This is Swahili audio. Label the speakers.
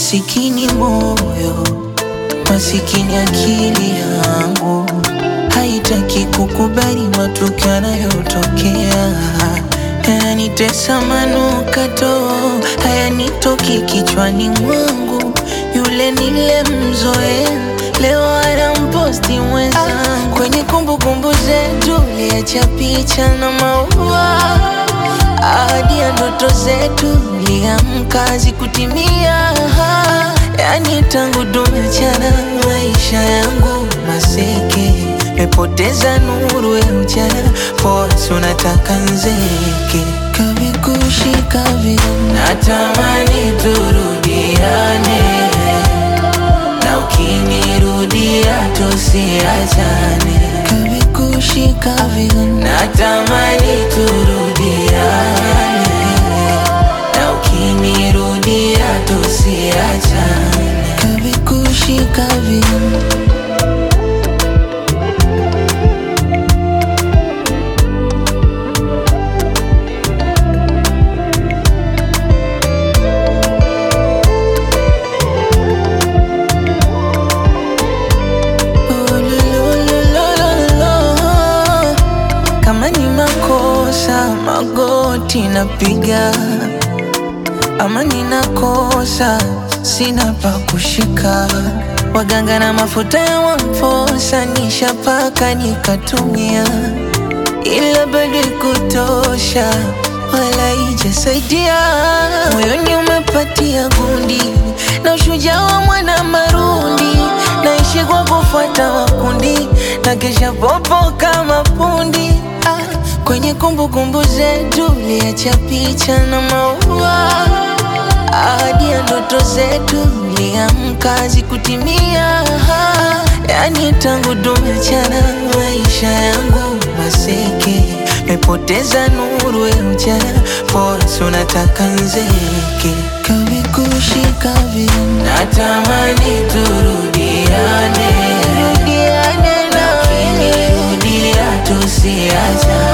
Speaker 1: Masikini moyo, masikini akili yangu haitaki kukubali matukio yanayotokea. Yananitesa manukato, hayanitoki kichwani mwangu. Yule nilemzoea leo anamposti mwenzangu kwenye kumbukumbu zetu, liacha picha na maua ahadi ya ndoto zetu liamka zikutimia. Yani tangu tumechana, maisha yangu maseke, mepoteza nuru ya ujana, forsi unataka nzeke kavikushika vile, natamani turudiane, na ukinirudia tusiachane, kavikushika vile, natamani turudiane, na ukinirudia tusiachane, kavikushika vile Ulululululu. Kama ni makosa magoti napiga, ama ninakosa sina pa kushika. Waganga na mafuta ya wamfosa nishapaka nikatumia, ila bado kutosha wala ijasaidia. Moyoni umepatia gundi na ushujaa wa mwana marundi, naishi kwa kufuata makundi na kesha popo kama pundi. Ah, kwenye kumbukumbu zetu liacha picha na maua ahadi ya ndoto zetu liamka zikutimia. Yani tangu tumechana, maisha yangu maseke, mepoteza nuru ya ujana, forsi unataka nzeke, kavikushika vile, natamani turudiane, rudiane na ukinirudia tusiachane